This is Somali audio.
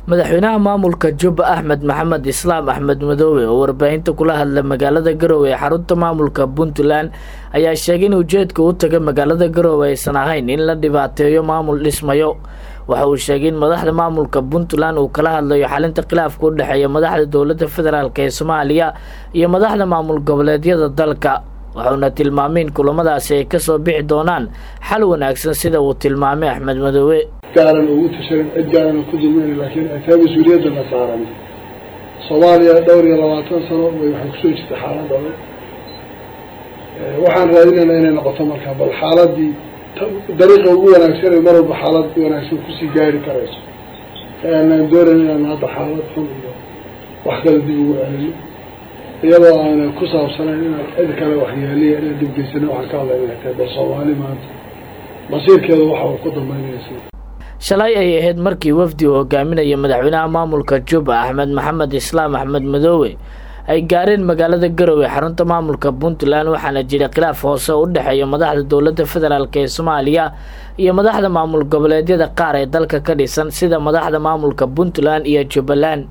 madaxweynaha maamulka jubba axmed maxamed islaam axmed madoobe oo warbaahinta kula hadla magaalada garowe ee xarunta maamulka puntland ayaa sheegay in ujeedka u taga magaalada garowe aysan ahayn in la dhibaateeyo maamul dhismayo waxa uu sheegay in madaxda maamulka puntland uu kala hadlayo xalinta khilaafka u dhexeeya madaxda dowladda federaalk ee soomaaliya iyo madaxda maamul goboleedyada dalka wuxuuna tilmaamay in kulamadaasi ay kasoo bixi doonaan xal wanaagsan sida uu tilmaamay axmed madoobe gaaran ugu tasharin cid gaarana ku dulmayna laakiin ay tahay mas-uuliyadda la saaran soomaaliya dhowr iyo labaatan sano way waxay kusoo jirta xaalad adag waxaan raadinaynaa inay noqoto marka bal xaaladii dariiqa ugu wanaagsan ee mar walba xaalad wanaagsan kusii gaari karayso aanaan doonayn inaan hadda xaalad xun iyo wax kale dib ugu celino iyadoo aanan ku saabsanayn inaan cid kale waxyeeliya inaan dhibgeysana waxaan ka hadlayna tahay bal soomaali maanta masiirkeeda waxa uu ku dambeynaysa shalay ay ahayd markii wafdi uu hogaaminaya madaxweynaha maamulka jubba axmed maxamed islaam axmed madoobe ay gaareen magaalada garowe xarunta maamulka puntland waxaana jira khilaaf hoose oo u dhexeeya madaxda dowladda federaalk ee soomaaliya iyo madaxda maamul goboleedyada qaar ee dalka ka dhisan sida madaxda maamulka puntland iyo jubbaland